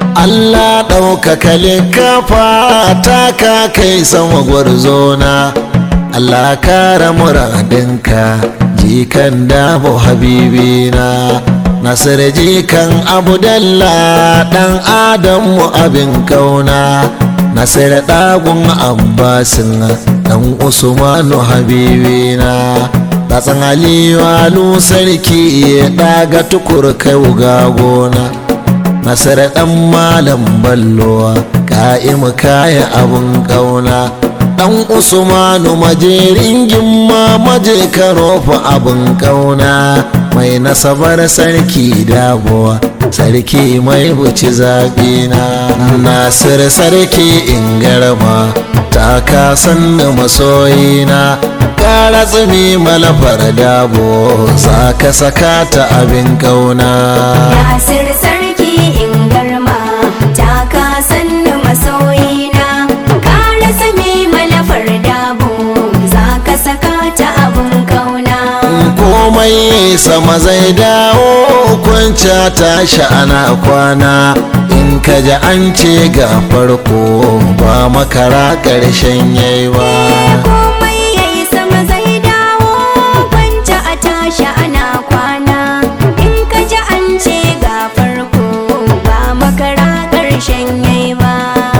Allah ɗaukaka likafa ta ka kai sama gwarzona Allah kara muradinka jikan dabo habibina Nasir jikan Abdullah dan Adamu abin kauna Nasir ɗagun Abbasin dan Usmanu habibina Tatsan Aliyu Alu sarki ya ɗaga tukur kai ga gona Nasir ɗan malam ballowa ka'imu kaya abin kauna dan usmanu majerin gimma maje karofa abin kauna mai nasabar sarki dabuwa sarki mai buci zaɓina nasir sarki in garma ta kasan da masoyina kara tsumi malafar dabo za ka saka ta abin kauna Nasir sarki in garma ta kasan masoyina ka rasa me malafar dabo za ka saka ta abun kauna komai sama zai dawo kwanca tashi ana kwana in ka ji an ce ga farko ba makara ƙarshen yayi ba komai yayi sama zai dawo kwanta a tashi ana kwana in ka ji an ce ga farko ba makara ƙarshen yayi ba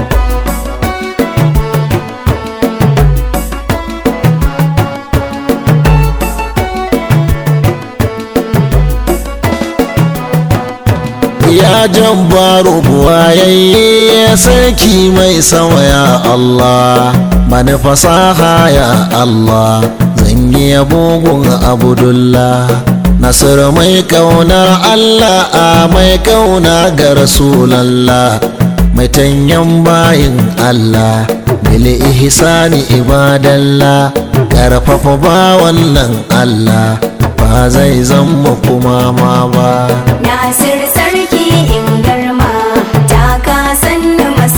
ya jabbaru buwayayye sarki mai sama ya Allah mani fasaha ya Allah zan yi bugun abdullah Nasiru mai kaunar Allah a mai kauna ga Rasulallah mai tanyan bayin Allah bil ihsani ibadallah karfafa ba wannan Allah ba zai zama kuma ma ba Nasir sarki in garma ta kasan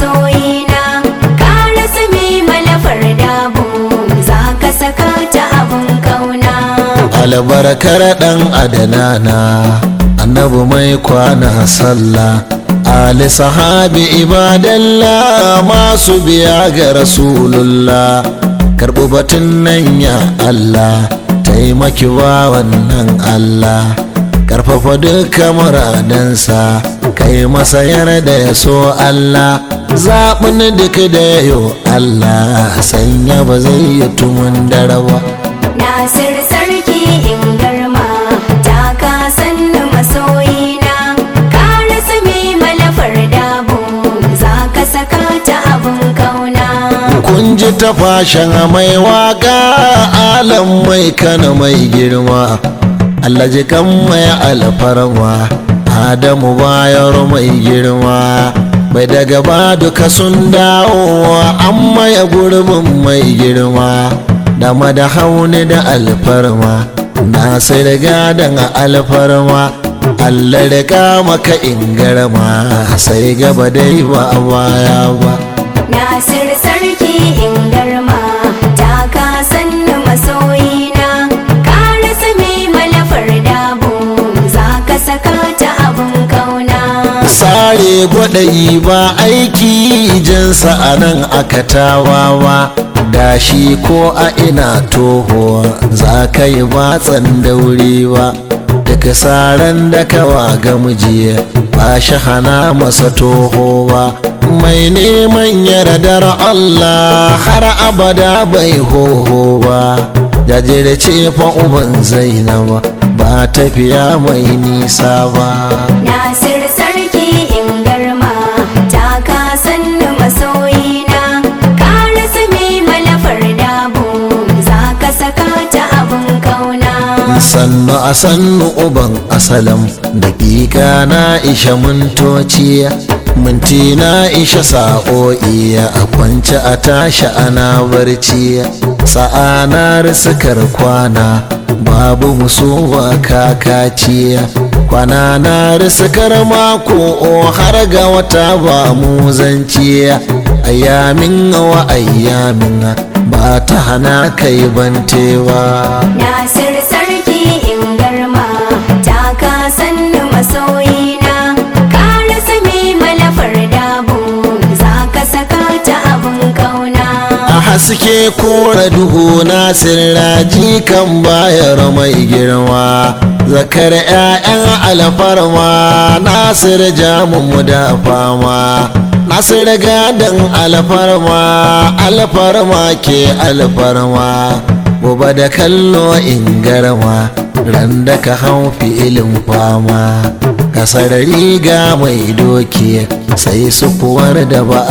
masoyina ka rasa me malafar dabo za ka saka ta abun kauna albarkar dan adanana annabi mai kwana sallah ali sahabi ibadallah masu biya ga rasulullah karɓi batun nan ya allah taimaki wa wannan allah karfafa duka muradansa kai masa yarda ya so allah zaɓin duk da yayo allah sanya ba zai yi tumun dare ba Nasir sarki in garma ta kasan masoyina ka rasa me malafar dabo za ka saka ta abun kauna kun ji ta fashin mai waka alam mai kana mai girma Allah ji kan mai alfarma Adamu bayar mai girma bai daga ba duka sun dawo amma ya gurbin mai girma da mada hauni da alfarma na sai riga da alfarma Allah riga maka ingarma sai gaba dai ba a baya ba Nasir sarki in garma ta kasan masoyina ka rasa me malafar dabo za ka saka ta abun kauna sare gwaɗayi ba aiki jinsa a nan aka tawawa da shi ko a ina toho za ka yi batsan daurewa daga saran da kawa ga miji ba shi hana masa toho ba mai neman yardar Allah har abada bai hoho ba jajirce fa uban zainaba ba tafiya mai nisa ba Nasir sarki in garma ta kasan masoyina ka rasa me malafar dabo za ka saka ta abun kauna sannu a sannu uban asalam dakika na isha mintoci minti na isha sa'o'i a kwance a tashi ana barci sa'a na risakar kwana babu musuwa kakaci kwana na risakar mako har ga wata ba mu zanci ayyamin wa ayyamin ba ta hana kai bantewa Nasir sarki in garma ta kasan masoyina ka rasa me malafar haske kora duhu na sirraji kan bayar mai girma zakar 'ya'yan alfarma nasir jamu da fama nasir gadon alfarma alfarma ke alfarma gobe da kallo in garma ran da ka hau filin fama kasar riga mai doki sai su kuwar da ba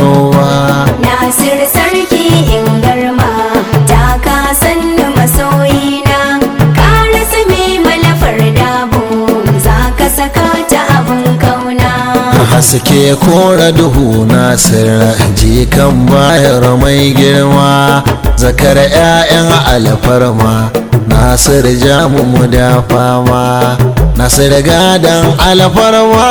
ayyowa Nasir sarki in garma ta ka sannu masoyina ka rasa mai malafar dabo za ka saka ta abun kauna haske kora duhu na ji kan bayar mai girma zakar 'ya'yan alfarma nasir jamu mu da fama nasir gadon alfarma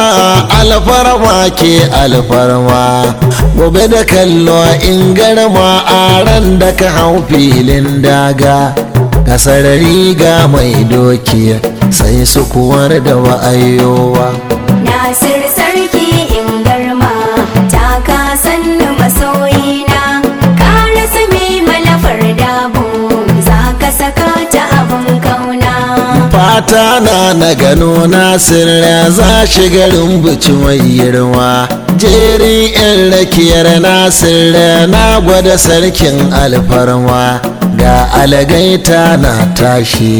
alfarma ke alfarma gobe da kallo in garma a ran da ka hau filin daga kasar riga mai doki sai su kuwar da wa'ayowa Nasir sarki in garma ta ka sannu masoyina ka rasa mai malafar dabo za ka saka ta abun kauna fata na na gano nasir za shi garin buci mai girma jerin yan rakiyar nasir na gwada sarkin alfarma ga alagaita na tashi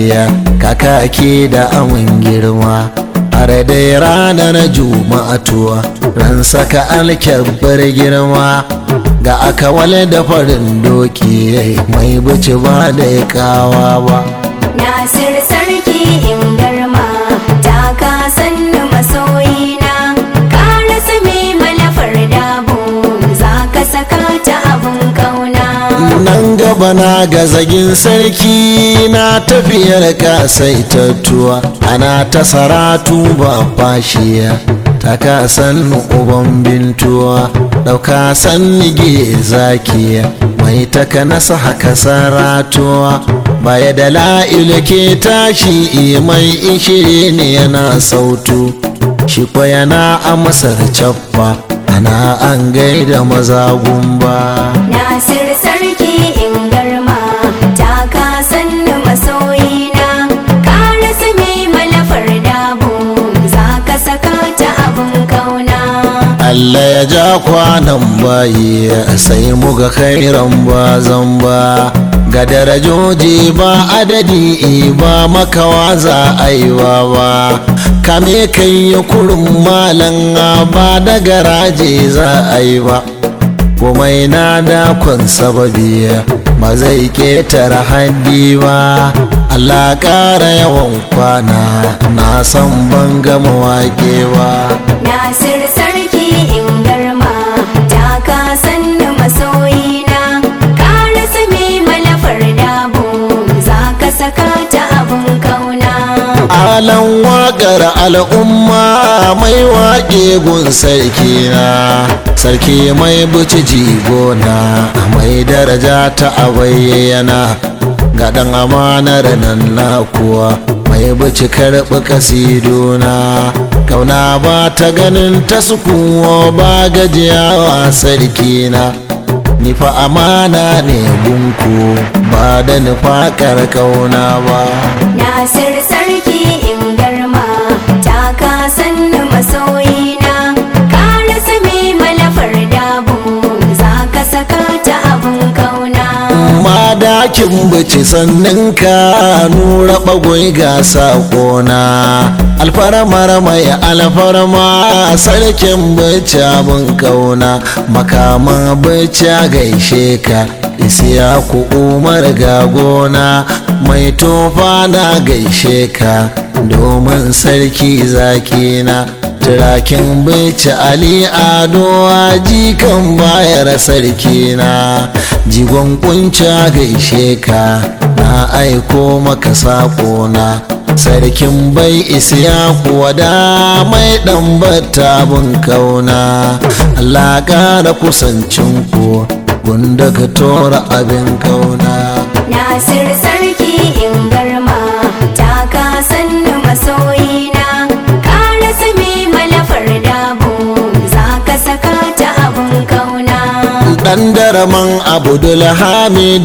kakaki da amin girma har dai ranar juma'atuwa ran saka alkyabbar girma ga aka wale da farin doki mai buci ba da kawa ba Nasir sarki in garma ta ka sannu masoyina ka rasa mai malafar dabo za ka saka ta abun kauna nan gaba na ga zagin sarki na tafiyar kasaitattuwa ana ta saratu ba fashiya ta ka san uban bintuwa ɗauka san nige zakiya mai taka nasa haka saratuwa baya da la'ilu ke tashi mai ishiri ne yana sautu shi kwa yana amsar cappa ana an gaida maza gumba Nasir sarki in garma ta ka sannu masoyina ka rasa mai malafar dabo za ka saka ta abun kauna Allah ya ja kwanan bayi sai muga khairan ba zamba ga darajoji ba adadi ba makawa za a yi ba kame kai ya kurin malan ba da garaje za a yi ba komai na dakon sababi ba zai ketare haddi ba Allah ƙara yawan kwana na san ban gama wake ba Nasir sarki in garma ta ka sannu masoyina ka rasa mai malafar dabo za ka saka ta abun kauna alan waƙar al'umma mai waƙe gun sarki na sarki mai buci jigona mai daraja ta a bayyana ga ɗan amanar nan na kuwa mai buci karɓi kasidona kauna ba ta ganin ta sukuwa ba gajiyawa sarki na ni fa amana ne gunku ba da nufakar kauna ba Nasir sarki in garma ta ka sannu masoyina ka rasa mai malafar dabo za ka saka ta abun kauna madakin bici sannan ka nura bagwai ga sakona alfarmar mai alfarma sarkin bici abin kauna makaman bici gaishe ka isiya ku umar ga gona mai tofa na gaishe ka domin sarki zakina turakin bici ali ado jikan bayar sarki na jigon kunca gaishe ka na aiko maka saƙona sarkin bai isiya kuwa da mai ɗan battabin kauna allah ƙara kusancin ku gunda ka tora abin kauna Nasir sarki in garma ta ka sannu masoyina ka rasa mai malafar dabo za ka saka ta abun kauna ɗan daraman abdul hamid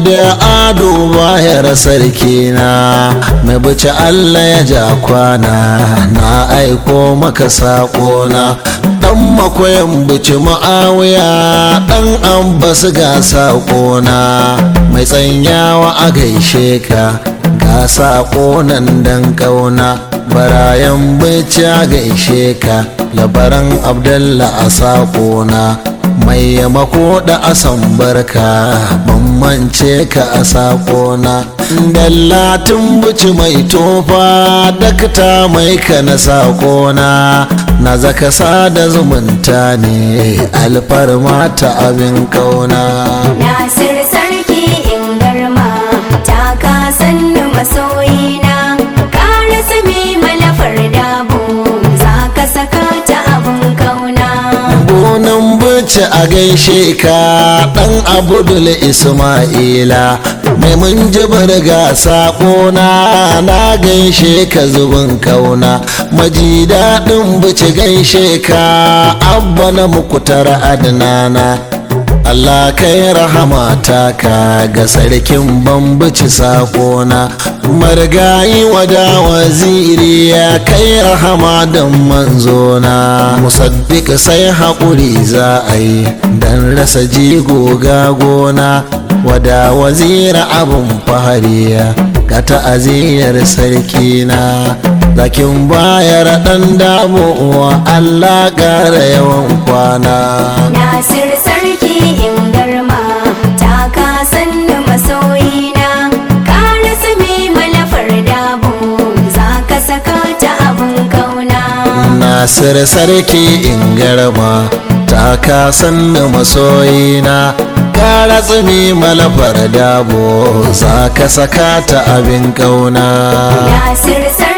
ado bayar sarki na mai buci allah ya ja kwana na aiko maka saƙona ɗan makoyan buci ma'awiya ɗan abbas ga saƙona mai tsanyawa a gaishe ka ga saƙonan dan ƙauna barayan bici a gaishe ka labaran abdallah a saƙona mai yamako da asan barka bambance ka a saƙona dallatin buci mai tofa dakta mai ka na saƙona na zaka sada zumunta ne alfarma ta abin kauna Nasir sarki in garma ta ka sannu masoyina ka rasa mai malafar dabo za ka saka ta abun kauna gonan buci a gaishe ka dan abudul isma'ila mai mun jibar ga saƙona na gaishe ka zubin kauna maji daɗin buci gaishe ka abba na mukutar adnana Allah kai rahama taka ga sarkin bambaci sakona margayi wada waziri ya kai rahama don manzona musaddiq sai haƙuri za a yi don rasa jigo ga gona wada wazira abun fahariya ga ta'aziyar sarkina zakin bayar ɗan damuwa Allah ƙara yawan kwana Nasir sarki in garma ta ka sannu masoyina ka rasa mai malafar dabo za ka saka ta abun kauna Nasir sarki in garma ta kasan da masoyina Kara tsumi malafar dabo za ka saka ta abin kauna Nasir sarki